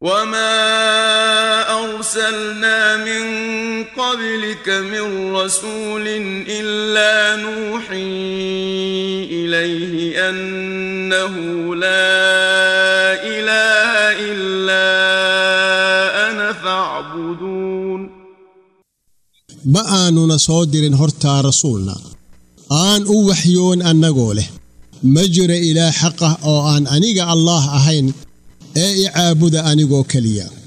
وما ارسلنا من قبلك من رسول الا نوحي اليه انه لا اله الا انا فاعبدون ma aanuna soo dirin hortaa rasuulna aan u waxyoon annagoo leh ma jira ilaah xaq ah oo aan aniga allaah ahayn ee i caabuda anigoo keliya